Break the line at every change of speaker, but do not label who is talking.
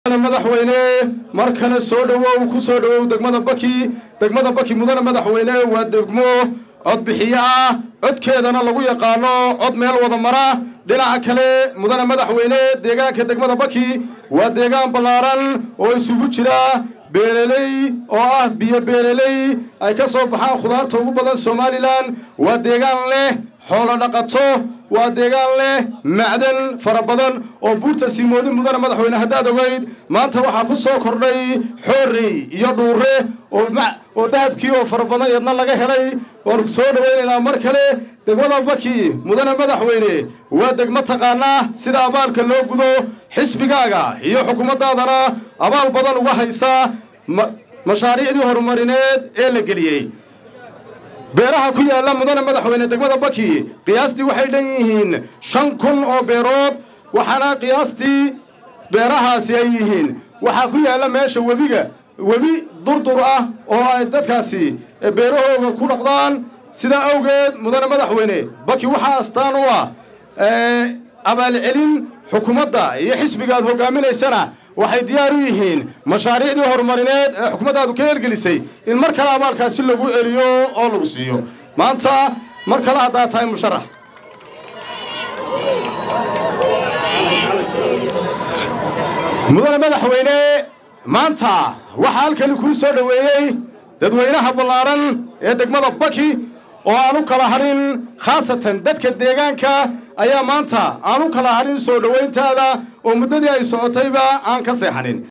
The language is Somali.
madaxweyne mar kale soo dhowow ku soo dhowow degmada baki degmada baki mudane madaxweyne waa degmo codbixiyo ah codkeedana lagu yaqaano cod meel wada mara dhinaca kale mudane madaxweyne deegaanka degmada baki waa deegaan ballaaran oo isugu jira beereley oo ah biyo beereley ay ka soo baxaan khudaarta ugu badan somalilan waa deegaan leh xoolo dhaqato waa deegaan leh macdan fara badan oo buurta siimoodin mudane madaxweyne haddaad ogeyd maanta waxaa ku soo kordhay xoorey iyo dhuure oo dahabkii oo fara badan yadna laga helay waanu soo dhawaynaynaa mar kale degmada baki mudane madaxweyne waa degmo taqaanaa sida abaalka loo gudo xisbigaaga iyo xukuumaddaadana abaal badan uga haysa mashaariicdii horumarineed ee la geliyey beeraha ku yaalla mudane madaxweyne degmada baki qiyaastii waxay dhan yihiin shan kun oo beerood waxaana qiyaastii beerahaasi ay yihiin waxaa ku yaalla meesha webiga webi durdur ah oo ay dadkaasi beerahooga ku dhaqdaan sidaa awgeed mudane madaxweyne baki waxaa astaan u ah abaalcelin xukuumadda iyo xisbiga aad hogaaminaysana waxay diyaar u yihiin mashaariicdii horumarineed ee xukuumaddaadu ka hergelisay in mar kale abaalkaasi lagu celiyo oo lagu siiyo maanta mar kale haddaad tahay musharax mudane madaxweyne maanta waxaa halkani kuu soo dhoweeyey dadweynaha ballaaran ee degmada baki oo aan u kala hadhin khaasatan dadka deegaanka ayaa maanta aan u kala hadhin soo dhowayntaada oo muddadii ay socotayba aan ka seexanin